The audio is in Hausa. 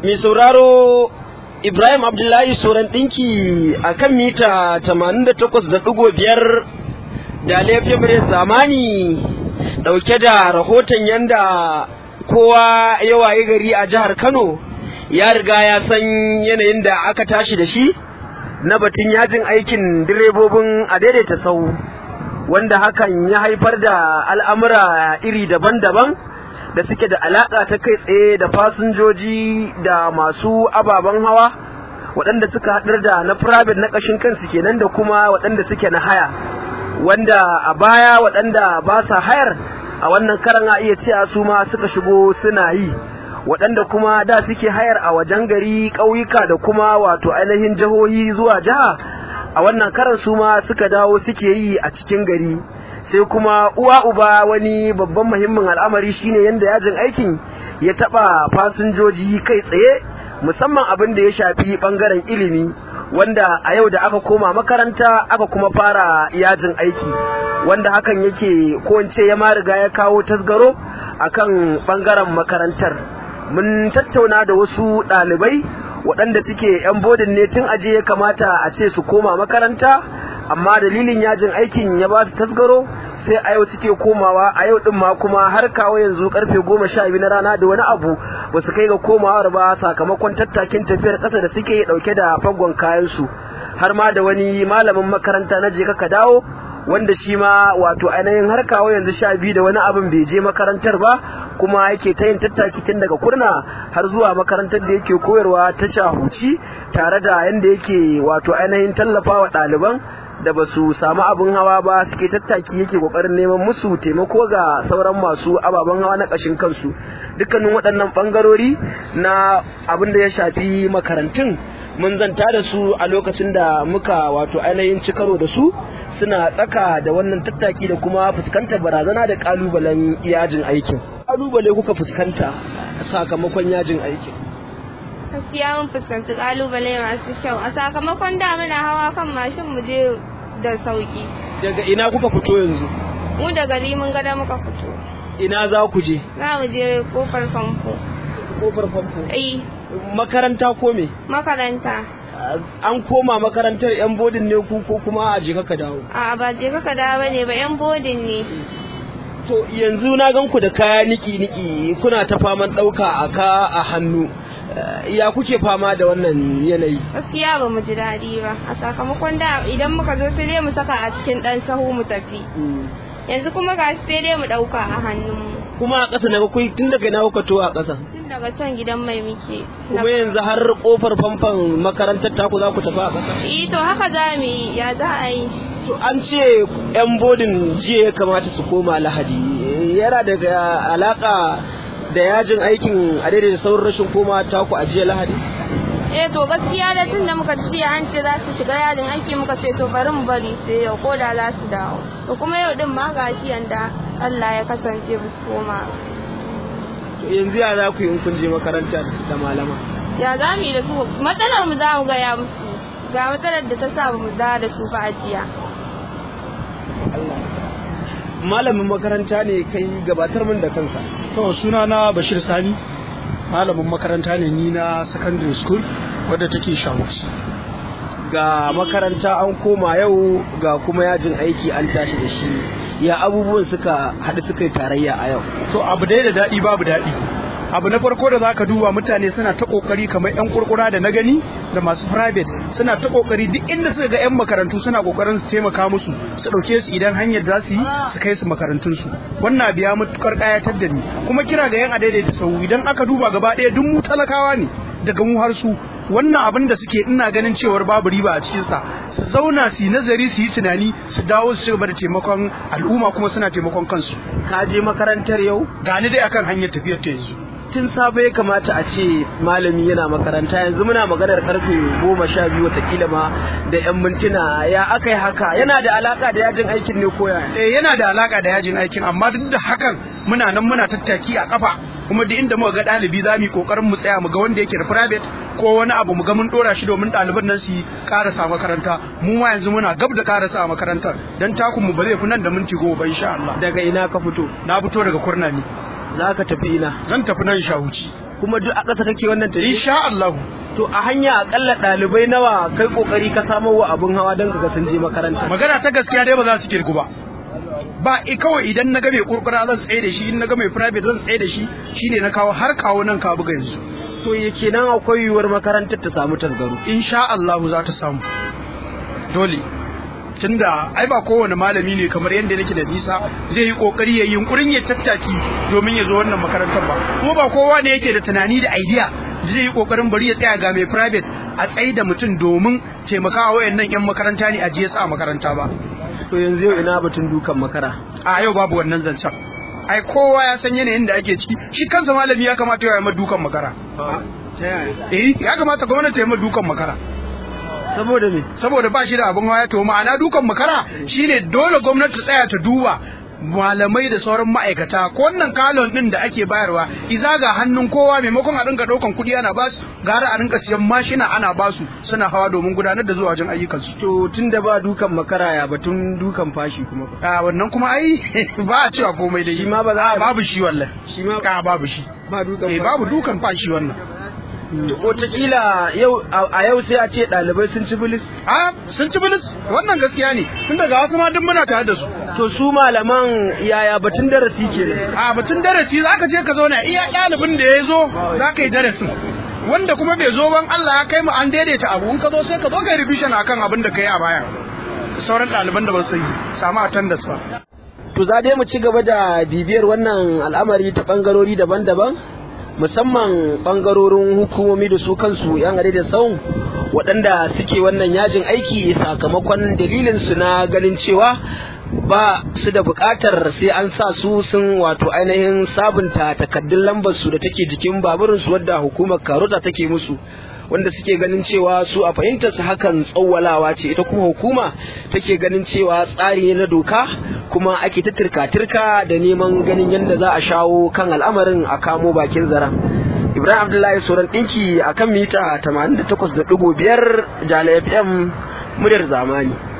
mai sauraro Ibrahim Abdullahi Soran ɗinki a kan mita 88.5 da laifin zamani ɗauke da rahoton yanda kowa ya waye gari a jihar Kano ya riga ya san yanayin da aka tashi da shi na batun yajin aikin direbobin a daidaita sau wanda hakan ya haifar da al'amura iri daban-daban da suke da alaƙa ta kai tsaye da fasinjoji da masu ababen hawa waɗanda suka haɗar da na private na ƙashin kansu kenan da kuma waɗanda suke na haya wanda a baya waɗanda ba sa hayar a wannan karan a iya cewa su ma suka shigo suna yi waɗanda kuma da suke hayar a wajen gari ƙauyuka da kuma wato ainihin jihohi zuwa jiha a wannan karan su ma suka dawo suke yi a cikin gari sai kuma uwa uba wani babban muhimmin al'amari shine yadda yajin aikin ya taba fasinjoji kai tsaye musamman abin da ya shafi bangaren ilimi wanda a yau da aka koma makaranta aka kuma fara yajin aiki wanda hakan yake ko in ce ya ma riga ya kawo tasgaro akan bangaren makarantar mun tattauna da wasu ɗalibai waɗanda suke 'yan bodin ne tun aje ya kamata a ce su koma makaranta amma dalilin yajin aikin ya ba su tasgaro sai a yau suke komawa a yau din ma kuma har kawo yanzu karfe goma sha biyu na rana da wani abu ba su kai ga komawar ba sakamakon tattakin tafiyar ƙasa da suke ɗauke da fagon kayansu har ma da wani malamin makaranta na je ka dawo wanda shi ma wato ainihin har kawo yanzu sha biyu da wani abin bai je makarantar ba kuma yake ta yin tattaki tun daga kurna har zuwa makarantar da yake koyarwa ta shahuci tare da yanda yake wato ainihin tallafa wa ɗaliban da ba su samu abin hawa ba suke tattaki yake kokarin neman musu taimako ga sauran masu ababen hawa na ƙashin kansu dukkanin waɗannan ɓangarori na abin da ya shafi makarantun mun zanta da su a lokacin da muka wato ainihin ci karo da su suna tsaka da wannan tattaki da kuma fuskantar barazana da kalubalen yajin aikin kalubale kuka fuskanta sakamakon yajin aikin gaskiya mun fuskanci kalubale masu kyau a sakamakon da muna hawa kan mashin mu je da sauki daga ina kuka fito yanzu mu da gari mun gada muka fito ina za ku je za mu je kofar famfo kofar famfo ai makaranta ko me makaranta an koma makarantar yan bodin ne ku ko kuma a je ka dawo a ba je ka dawo bane ba yan bodin ne to yanzu na gan ku da kaya niki niki kuna ta faman dauka a ka a hannu ya kuke fama da wannan yanayi gaskiya ba mu ji daɗi ba a sakamakon da idan muka zo sai dai mu saka a cikin ɗan sahu mu tafi yanzu kuma ga sai dai mu ɗauka a hannunmu kuma a ƙasa na kai tun daga na kuka to a ƙasa tun daga can gidan mai muke kuma yanzu har kofar famfan makarantar taku za ku tafi a ƙasa eh to haka za mu yi ya za a yi to an ce yan bodin jiya ya kamata su koma lahadi yana daga alaka da yajin aikin a daidai da sauran rashin koma taku a jiya lahadi eh to gaskiya da tun da muka jiya an ce za su shiga yajin aiki muka ce to bari mu bari sai yau ko da za su dawo to kuma yau din ma gashi yanda Allah ya kasance ba su koma to yanzu ya za ku yi in kun je makaranta da malama ya za mu yi da su matsalar mu za mu gaya musu ga matsalar da ta sa mu da da su ba a jiya malamin makaranta ne kai gabatar min da kanka To suna na Bashir Sani malamin makaranta ne ni na secondary school wadda take Shamus. ga makaranta an koma yau ga kuma yajin aiki an tashi da shi ya abubuwan suka haɗu suka yi tarayya a yau To abu dai da daɗi babu daɗi. Abu na farko da zaka duba mutane suna ta kokari kamar yan kurkura da na gani da masu private suna ta kokari duk inda suka ga yan makarantu suna kokarin su taimaka musu su dauke su idan hanyar za su yi su kai su makarantun su wannan abu ya mutukar kayatar da ni kuma kira ga yan adaidaita sau idan aka duba gaba ɗaya duk mu talakawa ne daga mu har su wannan abin da suke ina ganin cewar babu riba a cikin sa su zauna su yi nazari su yi tunani su dawo su cigaba da taimakon al'umma kuma suna taimakon kansu ka je makarantar yau gani dai akan hanyar tafiyar ta yanzu tun safe ya kamata a ce malami yana makaranta yanzu muna maganar karfe goma sha biyu watakila ma da yan mintuna ya aka yi haka yana da alaka da yajin aikin ne koya eh yana da alaka da yajin aikin amma duk da hakan muna nan muna tattaki a kafa kuma duk inda muka ga ɗalibi za mu yi kokarin mu tsaya mu ga wanda yake da private ko wani abu mu ga mun dora shi domin ɗaliban nan su yi karasa makaranta mu ma yanzu muna gab da karasa a makarantar dan takun mu ba zai fi nan da minti goma ba insha Allah daga ina ka fito na fito daga kurna ne za ka tafi ina zan tafi nan shahuci kuma duk a ƙasa kake wannan tafi insha Allah to a hanya akalla ɗalibai nawa kai kokari ka samo wa abun hawa don ga sun je makaranta magana ta gaskiya dai ba za su kirgu ba ba i kawai idan na ga mai kurkura zan tsaye da shi in na ga mai private zan tsaye da shi shine na kawo har kawo nan ka buga yanzu to ya kenan akwai yiwuwar makarantar ta samu tasgaro insha Allah za ta samu dole tunda ai ba kowane malami ne kamar yadda nake da nisa zai yi kokari ya yi yunkurin ya tattaki domin ya zo wannan makarantar ba kuma ba kowa ne yake da tunani da idea zai yi kokarin bari ya tsaya ga mai private a tsayi da mutum domin taimakawa wayannan yan makaranta ne a je a makaranta ba to yanzu yau ina batun dukan makara a yau babu wannan zancen ai kowa ya san yanayin da ake ciki shi kansa malami ya kamata ya yi dukan makara eh ya kamata gwamnati ta yi dukan makara saboda me saboda ba shi da abin hawa to ma'ana dukan makara shine dole gwamnati ta tsaya ta duba malamai da sauran ma'aikata ko wannan kalon din da ake bayarwa iza ga hannun kowa maimakon a rinka daukan kuɗi ana basu gara a rinka siyan mashina ana basu suna hawa domin gudanar da zuwa wajen ayyukansu to tunda ba dukan makara ya batun dukan fashi kuma a wannan kuma ai ba a cewa komai da shi ma ba za a babu shi wallahi shi ma ka babu shi ba dukan eh babu dukan fashi wannan wataƙila yau a yau sai a ce ɗalibai sun ci bilis a sun ci bilis wannan gaskiya ne tun daga wasu ma duk muna tare da su to su malaman yaya batun darasi ke ne a batun darasi za ka je ka zauna iya ɗalibin da ya zo za ka yi darasin wanda kuma bai zo ban Allah ya kai mu an daidaita abu in ka zo sai ka zo ka yi revision akan abin da ka yi a baya sauran ɗaliban da ba su yi samu attendance ba to za dai mu ci gaba da bibiyar wannan al'amari ta bangarori daban-daban musamman bangarorin hukumomi da su kansu yan are da tsawon waɗanda suke wannan yajin aiki sakamakon dalilin su na ganin cewa ba su da buƙatar sai an sa su sun wato ainihin sabunta takaddun lambar su da take jikin baburin su wadda hukumar karota take musu wanda suke ganin cewa su a fahimtar su hakan tsawwalawa ce ita kuma hukuma take ganin cewa tsari ne na doka kuma ake ta turka-turka da neman ganin yadda za a shawo kan al'amarin a kamo bakin zaren ibrahim abdullahi sauran ɗinki a kan mita 88.5 jala fm muryar zamani